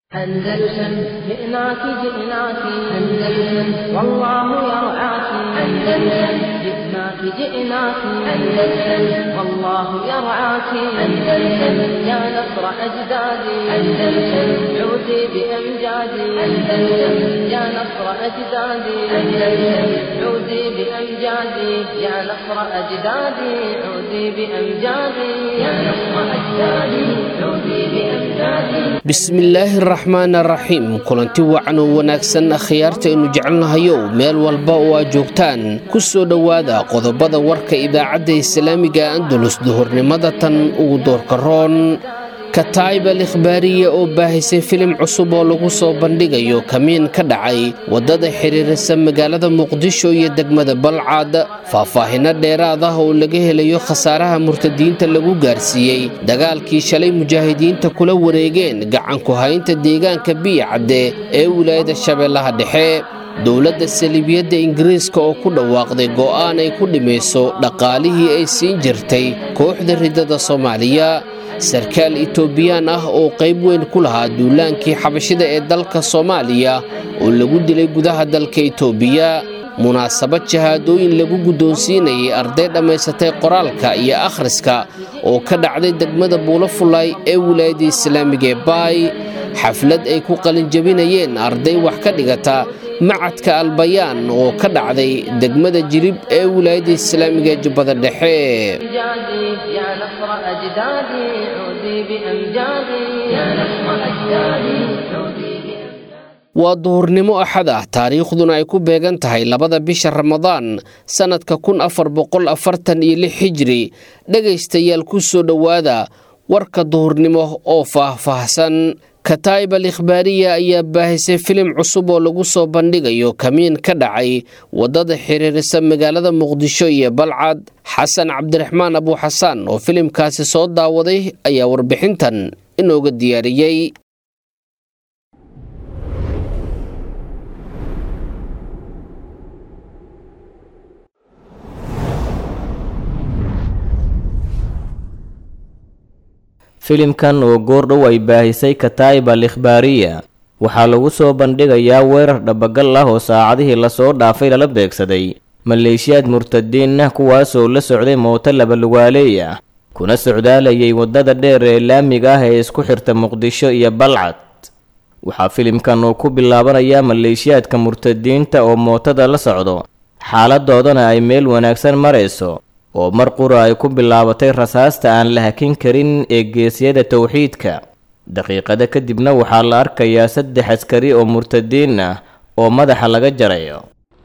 أندلسن جئناك جئناك أندلسن والله يرعاك أندلسن جئناك جئناك أندلسن والله يرعاك أندلسن يا نصر أجدادي أندلسن عودي بأمجادي أندلسن يا نصر أجدادي أندلسن عودي بأمجادي يا نصر أجدادي عودي بأمجادي يا نصر أجدادي عودي بأمجادي bismillaahi araxmaan araxiim kulanti wacan oo wanaagsan akhyaarta aynu jecelnahayow meel walba oo aad joogtaan ku soo dhowaada qodobada warka idaacadda islaamiga andalus duhurnimada tan ugu doorka roon kataayib al ikhbaariya oo baahisay filim cusub oo lagu soo bandhigayo kamiin ka dhacay waddada xiriirisa magaalada muqdisho iyo degmada balcad faahfaahinno dheeraad ah oo laga helayo khasaaraha murtadiinta lagu gaarsiiyey dagaalkii shalay mujaahidiinta kula wareegeen gacanku haynta deegaanka biyacadde ee wilaayada shabeellaha dhexe dowladda saliibiyadda ingiriiska oo ku dhawaaqday go'aan ay ku dhimayso dhaqaalihii ay siin jirtay kooxda ridada soomaaliya sarkaal itoobiyaan ah oo qayb weyn ku lahaa duulaankii xabashida ee dalka soomaaliya oo lagu dilay gudaha dalka itoobiya munaasabad shahaadooyin lagu guddoonsiinayay arday dhammaysatay qoraalka iyo akhriska oo ka dhacday degmada buulafulay ee wilaayadda islaamiga ee baay xaflad ay ku qalinjabinayeen arday wax ka dhigata macadka albayaan oo ka dhacday degmada jirib ee wilaayadda islaamiga ee jubbada dhexe أمجادي يا نصر أجدادي عودي بأمجادي يا نصر أجدادي عودي بأمجادي waa duhurnimo axad ah taariikhduna ay ku beegan tahay labada bisha ramadaan sannadka kun afar boqol afartan iyo lix xijri dhegaystayaal ku soo dhowaada warka duhurnimo oo faah-faahsan kataayib al ikhbaariya ayaa baahisay filim cusub oo lagu soo bandhigayo kamiin ka dhacay waddada xiriirisa magaalada muqdisho iyo balcad xasan cabdiraxmaan abuuxasaan oo filimkaasi soo daawaday ayaa warbixintan inooga diyaariyey filimkan oo goordhow ay baahisay kataayib al ikhbaariya waxaa lagu soo bandhigayaa weerar dhabagal ah oo saacadihii lasoo dhaafay lala beegsaday maleeshiyaad murtadiin ah kuwaasoo la socday mooto labalugaaleey ah kuna socdaalayay waddada dheer ee laamiga ah ee isku xirta muqdisho iyo balcad waxaa filimkan uu ku bilaabanayaa maleeshiyaadka murtadiinta oo mootada la socdo xaaladoodana ay meel wanaagsan marayso oo mar qura ay ku bilaabatay rasaasta aan la hakin karin ee geesyada towxiidka daqiiqada kadibna waxaa la arkayaa saddex askari oo murtadiin ah oo madaxa laga jarayo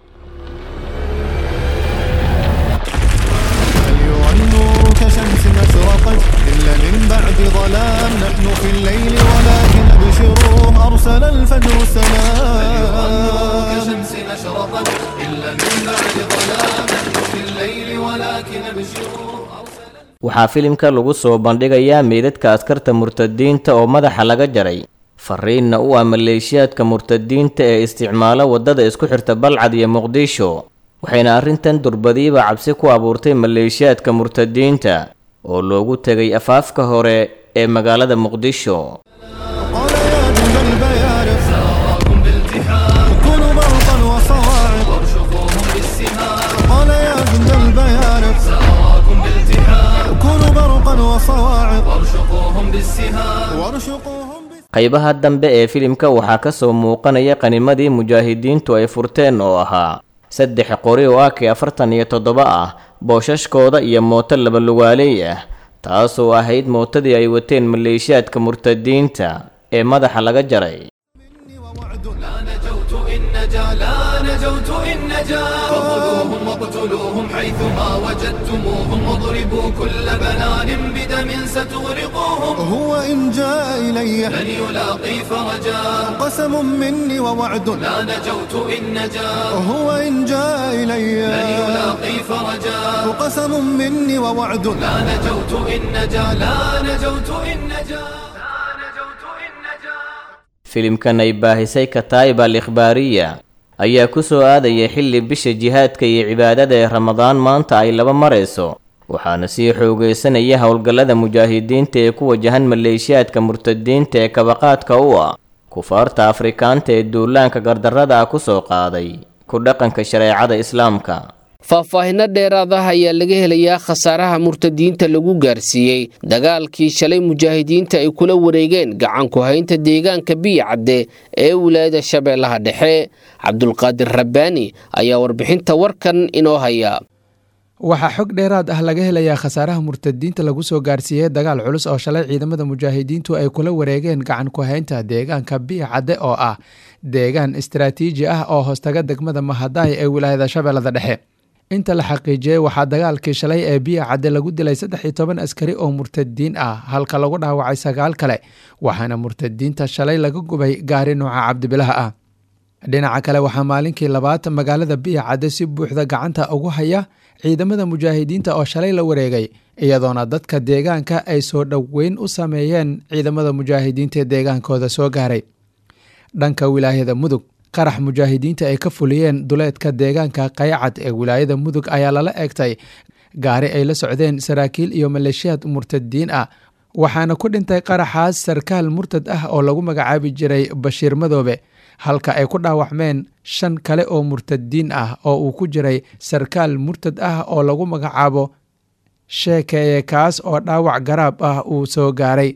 أيها النور كشمس أشرقت إلا من بعد ظلام نحن في الليل ولكن أبشروا أرسل الفجر السلام كشمس أشرقت إلا من بعد ظلام نحن في الليل ولكن أبشروا waxaa filimka lagu soo bandhigayaa meydadka askarta murtadiinta oo madaxa laga jaray fariinna u ah maleeshiyaadka murtadiinta ee isticmaala waddada isku xirta balcad iyo muqdisho waxayna arrintan durbadiiba cabsi ku abuurtay maleeshiyaadka murtadiinta oo loogu tegay afaafka hore ee magaalada muqdisho قال يا جند البيارق ساراكم بالتحام كونوا برقا وصواعق وارشقوهم بالسهام قال يا جند البيارق ساراكم بالتحام كونوا برقا وصواعق وارشقوهم بالسهام وارشقوهم بالسهام qaybaha dambe ee filimka waxaa ka soo muuqanaya qanimadii mujaahidiintu ay furteen oo ahaa saddex qori oo ak afartan iyo toddoba ah boosashkooda iyo mooto labalugaaleey ah taasoo ahayd mootadii ay wateen maleeshiyaadka murtadiinta ee madaxa laga jaray مني ووعد لا نجوت إن نجا لا نجوت إن نجا فخذوهم واقتلوهم حيثما وجدتموهم واضربوا كل بنان بدم ستغرقوهم هو إن جاء إلي لن يلاقي فرجا قسم مني ووعد لا نجوت إن نجا هو إن جاء إلي لن يلاقي فرجا قسم مني ووعد لا نجوت إن نجا لا نجوت إن نجا لا نجوت إن نجا filimkan ay baahisay kataayib al ikhbaariya ayaa ku soo aadaya xilli bisha jihaadka iyo cibaadada ee ramadaan maanta ay laba marayso waxaana sii xoogaysanaya howlgallada mujaahidiinta ee ku wajahan maleeshiyaadka murtadiinta ee kabaqaadka u ah kufaarta afrikaanta ee duulaanka gardarrada ah ku soo qaaday ku dhaqanka shareecada islaamka faahfaahinno dheeraadaha ayaa laga helayaa khasaaraha murtadiinta lagu gaarsiiyey dagaalkii shalay mujaahidiinta ay kula wareegeen gacanku haynta deegaanka biyacadde ee wilaayada shabeellaha dhexe cabdulqaadir rabbaani ayaa warbixinta warkan inoo haya waxaa xog dheeraad ah laga helayaa khasaaraha murtadiinta lagu soo gaarsiiyey dagaal culus oo shalay ciidamada mujaahidiintu ay kula wareegeen gacan ku haynta deegaanka biya cadde oo ah deegaan istaraatiiji ah oo hoostaga degmada mahadaay ee wilaayada shabeellada dhexe inta la xaqiijiyey waxaa dagaalkii shalay ee biya cadde lagu dilay saddex iyo toban askari oo murtadiin ah halka lagu dhaawacay sagaal kale waxaana murtadiinta shalay laga gubay gaari nuuca cabdibilaha ah dhinaca kale waxaa maalinkii labaad magaalada biya cadde si buuxda gacanta ugu haya ciidamada mujaahidiinta oo shalay la wareegay iyadoona dadka deegaanka ay soo dhoweyn u sameeyeen ciidamada mujaahidiinta ee deegaankooda soo gaaray dhanka wilaayada mudug qarax mujaahidiinta ay ka fuliyeen duleedka deegaanka qaycad ee wilaayada mudug ayaa lala eegtay gaari ay la socdeen saraakiil iyo maleeshiyaad murtadiin ah waxaana ku dhintay qaraxaas sarkaal murtad ah oo lagu magacaabi jiray bashiir madoobe halka ay ku dhaawacmeen shan kale oo murtadiin ah oo uu ku jiray sarkaal murtad ah oo lagu magacaabo sheekeeye kaas oo dhaawac garaab ah uu soo gaaray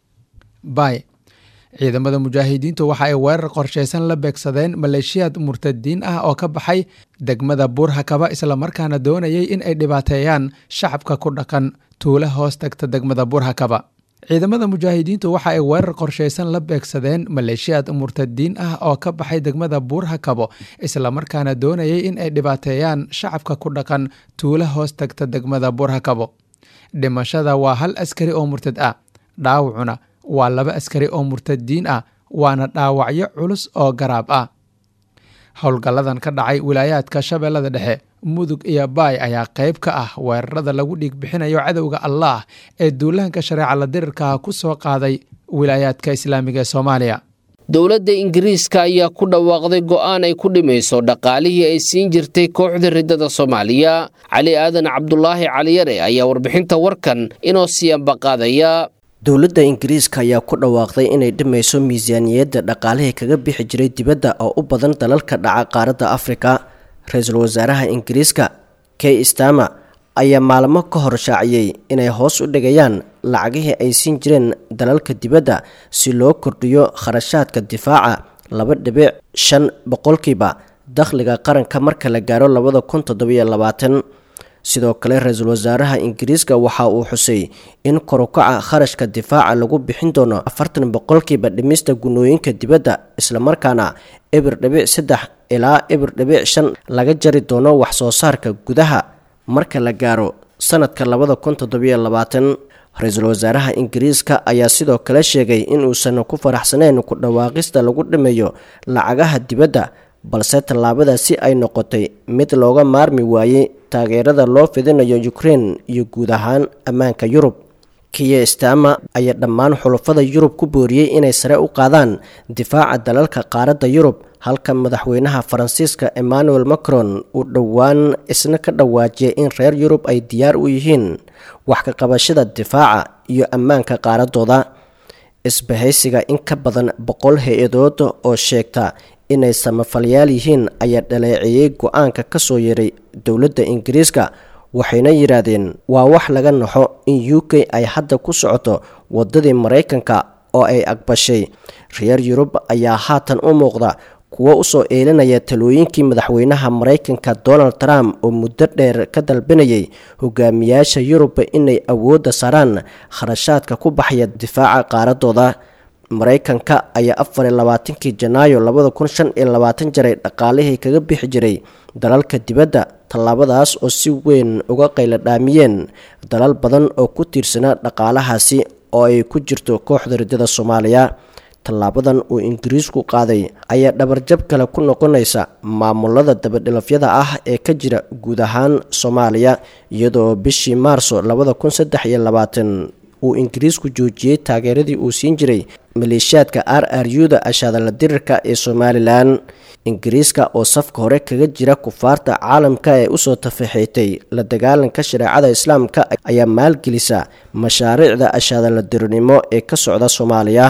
bay ciidamada mujaahidiintu waxa ay weerar qorshaysan la beegsadeen maleeshiyaad murtadiin ah oo ka baxay degmada buurhakaba islamarkaana doonayay in ay dhibaateeyaan shacabka ku dhaqan tuula hoos tagta degmada buurhakaba ciidamada mujaahidiintu waxa ay weerar qorshaysan la beegsadeen maleeshiyaad murtadiin ah oo ka baxay degmada buurhakabo islamarkaana doonayay in ay dhibaateeyaan shacabka ku dhaqan tuula hoos tagta degmada buurhakabo dhimashada waa hal askari oo murtad ah dhaawacuna waa laba askari oo murtadiin ah waana dhaawacyo culus oo garaab ah howlgalladan ka dhacay wilaayaadka shabeellada dhexe mudug iyo baay ayaa qayb ka ah weerarada lagu dhiig bixinayo cadowga allaah ee duulaanka shareeca la dirirkaha ku soo qaaday wilaayaadka islaamiga ee soomaaliya dowladda ingiriiska ayaa ku dhawaaqday go'aan ay ku dhimayso dhaqaalihii ay siin jirtay kooxda riddada soomaaliya cali aadan cabdulaahi caliyare ayaa warbixinta warkan inoo siyanbaqaadaya dowladda ingiriiska ayaa ku dhawaaqday inay dhimayso miisaaniyadda dhaqaalihii kaga bixi jiray dibadda oo u badan dalalka dhaca qaaradda afrika ra-iisul wasaaraha ingiriiska key stama ayaa maalmo ka hor shaaciyey inay hoos u dhigayaan lacagihii ay siin jireen dalalka dibadda si loo kordhiyo kharashaadka difaaca laba dhibic shan boqolkiiba dakhliga qaranka marka la gaaro labada kun toddobiyo labaatan sidoo kale ra-iisul wasaaraha ingiriiska waxa uu xusay in korukaca kharashka difaaca lagu bixin doono afartan boqolkiiba dhimista gunooyinka dibadda islamarkaana ebir dhibic saddex ilaa ebir dhibic shan laga jari doono wax soo saarka gudaha marka la gaaro sanadka labada kun toddobiyo labaatan ra-iisul wasaaraha ingiriiska ayaa sidoo kale sheegay inuusan ku faraxsaneyn ku dhawaaqista lagu dhimayo lacagaha dibadda balse tallaabadaasi ay noqotay mid looga maarmi waayey taageerada loo fidinayo ukrein iyo guud ahaan ammaanka yurub kiya stama ayaa dhammaan xulafada yurub ku booriyey inay sare u qaadaan difaaca dalalka qaaradda yurub halka madaxweynaha faransiiska emmanuel macron uu dhowaan isna ka dhawaajiyay in reer yurub ay diyaar u yihiin wax ka qabashada difaaca iyo ammaanka qaaradooda isbahaysiga in ka badan boqol hay-adood oo sheegta inay samafalyaal yihiin ayaa dhaleeceeyey go-aanka ka soo yeeray dowladda ingiriiska waxayna yidhaahdeen waa wax laga naxo in u k ay hadda ku socoto waddadii maraykanka oo ay aqbashay reer yurub ayaa haatan u muuqda kuwo usoo eelinaya talooyinkii madaxweynaha maraykanka donald trump oo muddo dheer ka dalbanayay hogaamiyaasha yurub inay awoodda saaraan kharashaadka ku baxaya difaaca qaaradooda maraykanka ayaa afar iyo labaatankii janaayo labada kun shan iyo labaatan jaray dhaqaalihii kaga bixi jiray dalalka dibadda tallaabadaas oo si weyn uga qayla dhaamiyeen dalal badan oo ku tiirsanaa dhaqaalahaasi oo ay ku jirto kooxda riddada soomaaliya tallaabadan uu ingiriisku qaaday ayaa dhabarjab kale ku noqonaysa maamulada dabadhilafyada ah ee ka jira guud ahaan soomaaliya iyadoo bishii maarso labada kun saddex iyo labaatan uu ingiriisku joojiyey taageeradii uu siin jiray maleeshiyaadka r r u-da ashaadala dirirka ee somalilan ingiriiska oo safka hore kaga jira kufaarta caalamka ee usoo tafaxeetay la dagaalanka shareecada islaamka ayaa maalgelisa mashaariicda ashaadala dirirnimo ee ka socda soomaaliya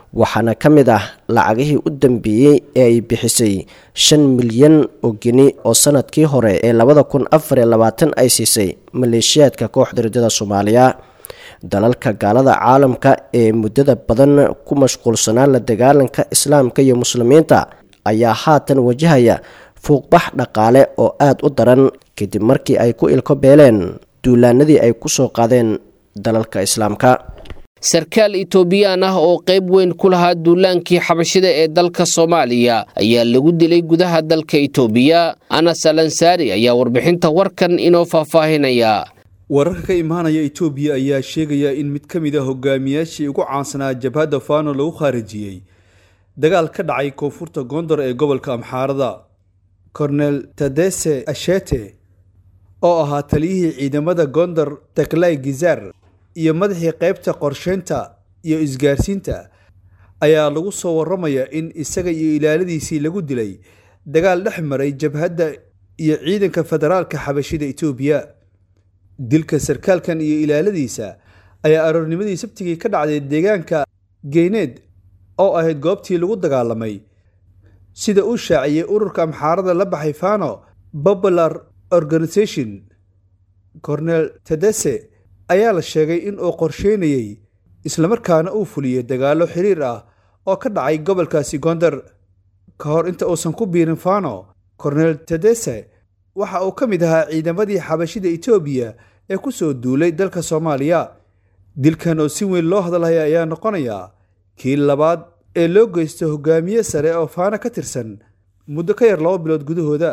waxaana ka mid ah lacagihii u dambeeyey ee ay bixisay shan milyan oo geni oo sanadkii hore ee labada kun afar iyo labaatan ay siisay maleeshiyaadka kooxda ridada soomaaliya dalalka gaalada caalamka ee muddada badan ku mashquulsanaa la dagaalanka islaamka iyo muslimiinta ayaa haatan wajahaya fuuqbax dhaqaale oo aada u daran kadib markii ay ku ilko beeleen duulaanadii ay ku soo qaadeen dalalka islaamka sarkaal itoobiyaan ah oo qayb weyn ku lahaa duulaankii xabashida ee dalka soomaaliya ayaa lagu dilay gudaha dalka itoobiya anas alansaari ayaa warbixinta warkan inoo faahfaahinaya wararka ka imaanaya itoobiya ayaa sheegaya in mid ka mid a hogaamiyaashii ugu caansanaa jabhadda fano lagu khaarijiyey dagaal ka dhacay koonfurta gondor ee gobolka amxaarada kornel tadese ashete oo ahaa taliyihii ciidamada gondor taklay gizar iyo madaxii qaybta qorsheynta iyo isgaarsiinta ayaa lagu soo warramaya in isaga iyo ilaaladiisii lagu dilay dagaal dhex maray jabhadda iyo ciidanka federaalka xabashida itoobiya dilka sarkaalkan iyo ilaaladiisa ayaa aroornimadii sabtigii ka dhacday deegaanka geyneed oo ahayd goobtii lagu dagaalamay sida uu shaaciyey ururka amxaarada la baxay fano popular organisation cornel tedese ayaa la sheegay in uu qorsheynayey islamarkaana uu fuliyey dagaallo xiriir ah oo ka dhacay gobolkaasi gondar ka hor inta uusan ku biirin fano cornel tedese waxa uu ka mid ahaa ciidamadii xabashida etoobiya ee ku soo duulay dalka soomaaliya dilkan oo si weyn loo hadalhaya ayaa noqonaya kii labaad ee loo geysto hogaamiye sare oo faano ka tirsan muddo ka yar laba bilood gudahooda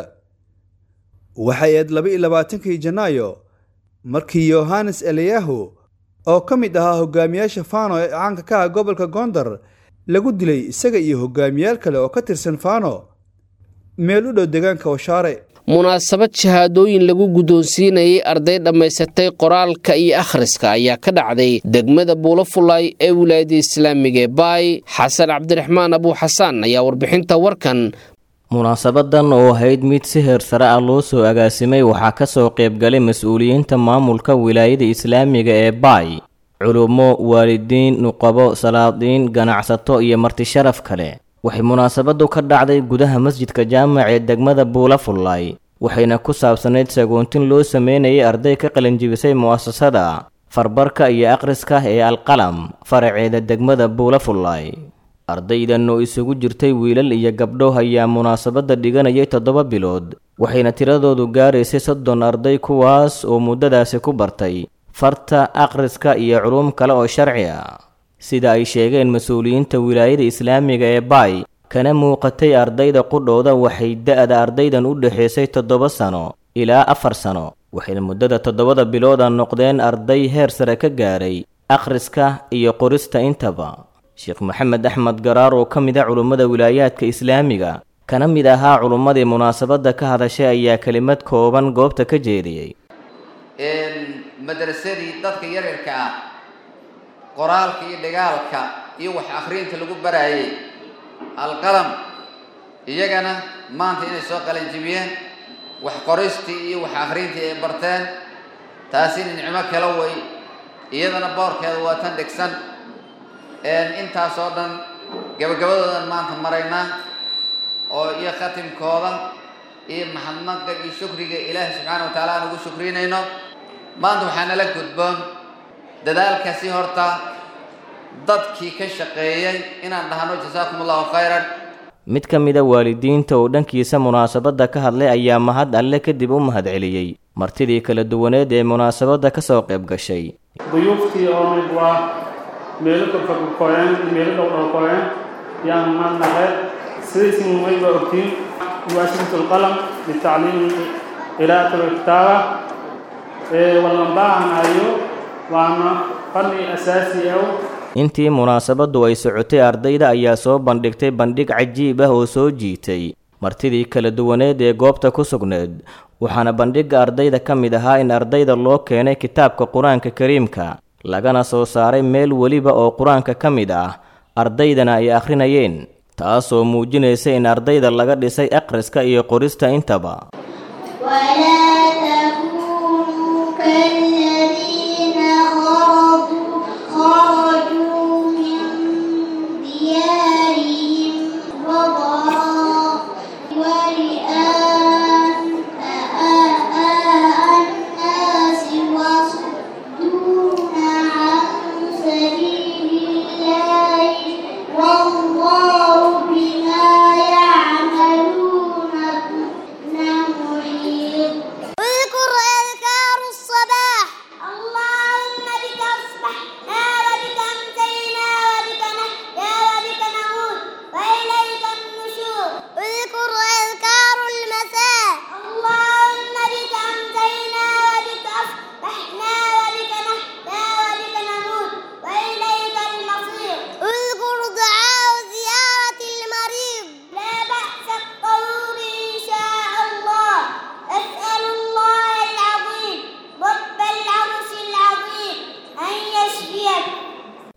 waxay ahayd laba iyo labaatankii janaayo markii yohannes eliyahu oo ka mid ahaa hogaamiyaasha fano ee caanka ka ah gobolka gondar lagu dilay isaga iyo hogaamiyaal kale oo ka tirsan fano meel u dhow deegaanka washaare munaasabad shahaadooyin lagu guddoonsiinayay arday dhammaysatay qoraalka iyo akhriska ayaa ka dhacday degmada buulafulay ee wilaayada islaamiga ee baay xasan cabdiraxmaan abuuxasaan ayaa warbixinta warkan munaasabadan oo ahayd mid si heer sare ah loo soo agaasimay waxaa ka soo qaybgalay mas-uuliyiinta maamulka wilaayada islaamiga ee baay culummo waalidiin nuqabo salaadiin ganacsato iyo martisharaf kale waxay munaasabadu ka dhacday gudaha masjidka jaamac ee degmada buulafullay waxayna ku saabsanayd sagoontin loo sameynayay arday ka qalinjibisay mu'asasada farbarka iyo akhriska ee alqalam faraceeda degmada buulafullay ardaydan oo isugu jirtay wiilal iyo gabdho ayaa munaasabadda dhiganayay toddoba bilood waxayna tiradoodu gaaraysay soddon arday kuwaas oo muddadaasi ku bartay farta akhriska iyo culuum kale oo sharci ah sida ay sheegeen mas-uuliyiinta wilaayada islaamiga ee baay kana muuqatay ardayda qudhooda waxay da-da ardaydan u dhexaysay toddoba sano ilaa afar sano waxayna muddada toddobada bilooda noqdeen arday heer sare ka gaaray akhriska iyo qorista intaba sheekh maxamed axmed garaar oo ka mid a culummada wilaayaadka islaamiga kana mid ahaa culummadii munaasabadda ka hadashay ayaa kelimad kooban goobta ka jeediyey madrasadii dadka yaryarka ah qoraalka iyo dhigaalka iyo wax akhriinta lagu baraayay alqalam iyagana maanta inay soo qalanjibiyeen wax qoristii iyo wax akhriintii ay barteen taasina nicmo kala way iyadana boorkeeda waa tan dhigsan intaas oo dhan gabagabadoodan maanta maraynaa oo iyo khatimkooda iyo maxadnaqa iyo shukriga ilaahi subxaana wa taala aan ugu shukrinayno maanta waxaa nala gudboon dadaalkaasi horta dadkii ka shaqeeyey inaan dhahno jasaakum allahu khayran mid ka mid a waalidiinta oo dhankiisa munaasabadda ka hadlay ayaa mahad alle kadib u mahadceliyey martidii kala duwaneed ee munaasabadda ka soo qayb gashay duyuuftii oo mid waa meelo korfagkoyeen meelo dhowdhowkoyeen yaan madnaqe sidaysin mayba ogtiin muwaasisatu lqalam litacliim qiraa'at alkitaaba wallanbaahanayo waana fanni asaasi ah intii munaasabaddu ay socotay ardayda ayaa soo bandhigtay bandhig cajiib ah oo soo jiitay martidii kala duwaneed ee goobta ku sugneed waxaana bandhigga ardayda ka mid ahaa in ardayda loo keenay kitaabka qur-aanka kariimka lagana soo saaray meel weliba oo qur-aanka ka mid ah ardaydana ay akhrinayeen taasoo muujinaysa in ardayda laga dhisay akhriska iyo qorista intaba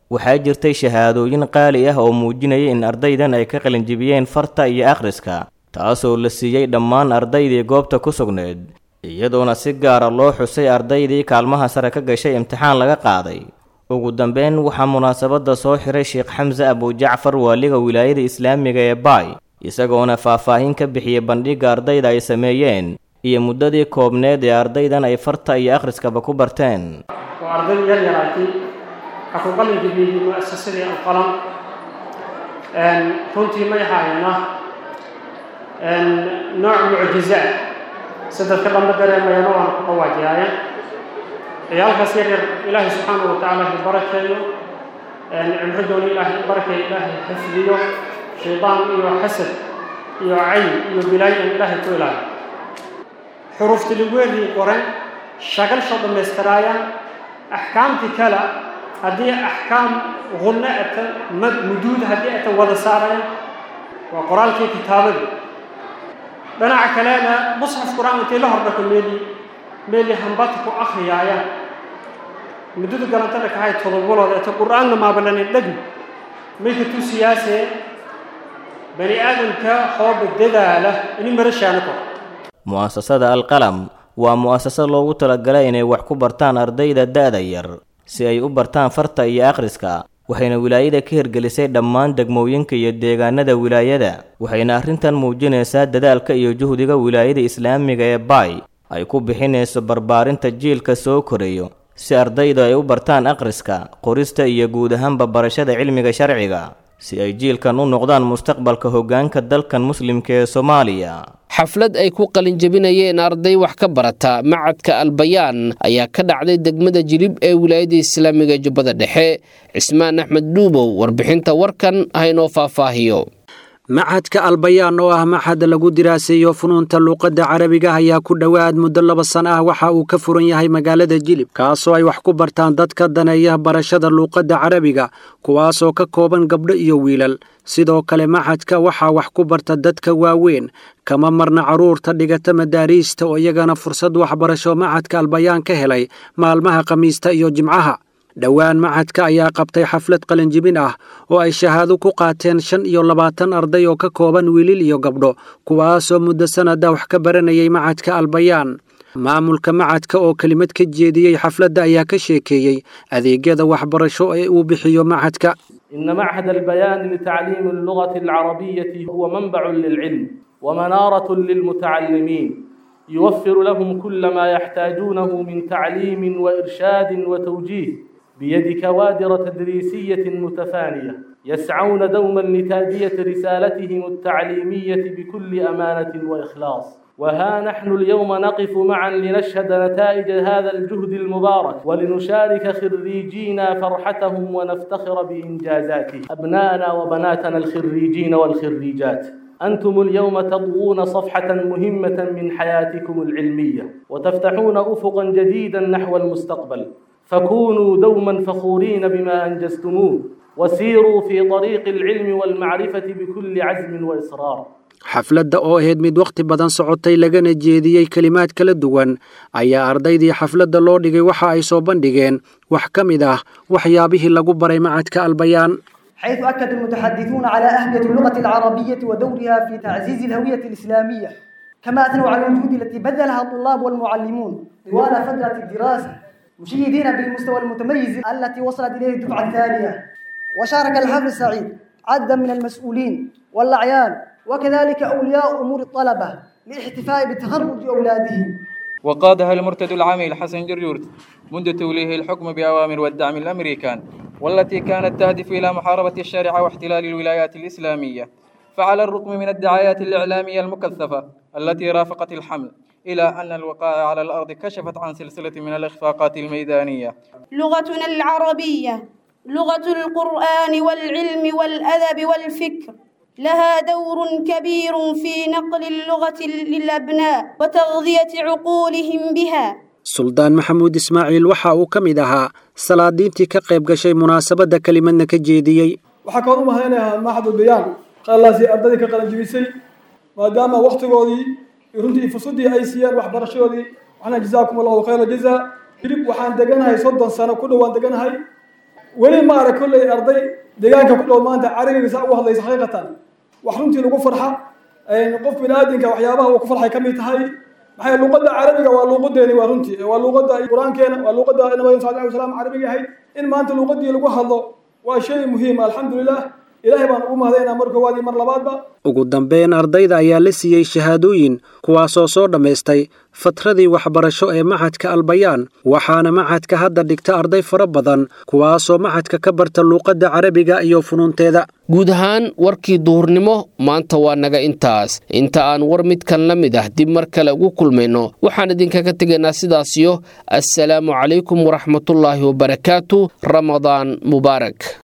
waxaa jirtay shahaadooyin qaali ah oo muujinaya in ardaydan ay ka qalinjibiyeen farta iyo akhriska taasoo la siiyey dhammaan ardaydii goobta ku sugneed iyadoona si gaara loo xusay ardaydii kaalmaha sare ka gashay imtixaan laga qaaday ugu dambeyn waxaa munaasabadda soo xiray sheekh xamse abujacfar waaliga wilaayada islaamiga ee baay isagoona faahfaahin ka bixiyey bandhigga ardayda ay sameeyeen iyo muddadii koobneed ee ardaydan ay farta iyo akhriskaba ku barteen waa arday yar yaraatay waxaa ku qalin jabiyey mu'asasadii alqalam runtii may haayana nooc mucjize ah si dadka dhanba dareemayana waana ku dhawaajiyaaye ciyaalkaas yar yar ilaahay subxaanahu watacaala ha barakeeyo cimridoona ilaahay barakeeyo ilaahay xifdiyo shaydaan iyo xasad iyo cayn iyo bilaayo aan ilaahay ku ilaaliyo xuruufti ligweedii qoren shagalsha dhammaystiraayaan axkaamtii kale haddii axkaam qunno ata mad muduud haddii ata wada saarayaan waa qoraalkii kitaabadii dhinaca kalena musxaf qur-aan intay la hordhako meeli meeli hambata ku akhriyaayaan muddada galantana kahay todobadood eta qur-aanna maabalanin dhagi mayka tu siyaasee bani aadamka hooba dadaala ini marashaana kor mu'asasada alqalam waa mu'asasad loogu talagalay inay wax ku bartaan ardayda da'da yar si ay u bartaan farta iyo akhriska waxayna wilaayada ka hirgelisay dhammaan degmooyinka iyo deegaanada wilaayada waxayna arrintan muujinaysaa dadaalka iyo juhdiga wilaayada islaamiga ee baay ay ku bixinayso barbaarinta jiilka soo korayo si ardaydu ay u bartaan akhriska qorista iyo guud ahaanba barashada cilmiga sharciga si ay jiilkan u noqdaan mustaqbalka hoggaanka dalkan muslimka ee soomaaliya xaflad ay ku qalinjabinayeen arday wax ka barata macadka albayaan ayaa ka dhacday degmada jilib ee wilaayada islaamiga jubbada dhexe cismaan axmed dhuubow warbixinta warkan haynoo faahfaahiyo macadka albayaan oo ah maxad lagu diraaseeyo funuunta luuqadda carabiga ayaa ku dhowaad muddo laba sano ah waxa uu ka furan yahay magaalada jilib kaasoo ay wax ku bartaan dadka daneeya barashada luuqadda carabiga kuwaasoo ka kooban gabdho iyo wiilal sidoo kale maxadka waxaa wax ku barta dadka waaweyn kama marna carruurta dhigata madaariista oo iyagana fursad waxbarasho macadka albayaan ka helay maalmaha khamiista iyo jimcaha dhowaan macadka ayaa qabtay xaflad qalinjibin ah oo ay shahaado ku qaateen shan iyo labaatan arday oo ka kooban wiilil iyo gabdho kuwaasoo muddo sannada wax ka baranayay macadka albayaan maamulka macadka oo kelimad ka jeediyey xafladda ayaa ka sheekeeyey adeegyada waxbarasho ee uu bixiyo macadka إن معهد البيان لتعليم اللغة العربية هو منبع للعلم ومنارة للمتعلمين يوفر لهم كل ما يحتاجونه من تعليم وإرشاد وتوجيه بيد كوادر تدريسية متفانية يسعون دوما لتادية رسالتهم التعليمية بكل أمانة وإخلاص وها نحن اليوم نقف معا لنشهد نتائج هذا الجهد المبارك ولنشارك خريجينا فرحتهم ونفتخر بإنجازاتهم أبناءنا وبناتنا الخريجين والخريجات أنتم اليوم تضوون صفحة مهمة من حياتكم العلمية وتفتحون أفقا جديدا نحو المستقبل فكونوا دوما فخورين بما أنجزتموه وسيروا في طريق العلم والمعرفة بكل عزم وإصرار xafladda oo ahayd mid wakhti badan socotay lagana jeediyey kelimaad kala duwan ayaa ardaydii xafladda loo dhigay waxa ay soo bandhigeen wax ka mid ah waxyaabihii lagu baray macadka albayaan حيث أكد المتحدثون على أهمية اللغة العربية ودورها في تعزيز الهوية الإسلامية كما أثنوا على الجهود التي بذلها الطلاب والمعلمون طوال فترة الدراسة مشيدين بالمستوى المتميز التي وصلت إليه الدفعة الثانية وشارك الحفل السعيد عددا من المسؤولين والأعيان وكذلك أولياء أمور الطلبة لاحتفاء بتخرج أولادهم وقادها المرتد العامل حسن جرجورت منذ توليه الحكم بأوامر والدعم الأمريكان والتي كانت تهدف إلى محاربة الشارع واحتلال الولايات الإسلامية فعلى الرغم من الدعايات الإعلامية المكثفة التي رافقت الحمل إلى أن الوقائع على الأرض كشفت عن سلسلة من الإخفاقات الميدانية لغتنا العربية لغة القرآن والعلم والأدب والفكر لها دور كبير في نقل اللغة للأبناء وتغذية عقولهم بها suldaan maxamuud ismaaciil waxa uu ka mid ahaa salaadiintii ka qayb gashay munaasabadda kelimadna ka jeediyey waxaa kaloo u mahadinayaa maxadul bayaan qaalaasi ardadii ka qalanjibisay maadaama wakhtigoodii runtii fursaddii ay siiyeen waxbarashadoodii waxna jazaakum allahu khayra jazaa hilib waxaan deganahay soddon sano ku dhowaan deganahay weli ma arag kolley arday deegaanka ku dhow maanta carabiga saa ugu hadlaysa xaqiiqatan wax runtii lagu farxa qof bini-aadinka waxyaabaha uu ku farxay ka mid tahay maxay luuqadda carabiga waa luuqadeeni waa runtii waa luuqadda qur-aankeena waa luuqadda nabiga sal alay wasalam carabiga ahayd in maanta luuqadii lagu hadlo waa shay muhiim alxamdulilah ilaahay baan ugu mahadaynaa mar koowaad iyo mar labaadba ugu dambeyn ardayda ayaa la siiyey shahaadooyin kuwaasoo soo dhammaystay fatradii waxbarasho ee maxadka albayaan waxaana maxadka hadda dhigta arday fara badan kuwaasoo maxadka ka barta luuqadda carabiga iyo funuunteeda guud ahaan warkii duhurnimo maanta waa naga intaas inta aan war midkan la mid ah dib mar kale ugu kulmayno waxaan idinkaga tegaynaa sidaasiyo assalaamu calaykum waraxmatullaahi wabarakaatu ramadaan mubaarak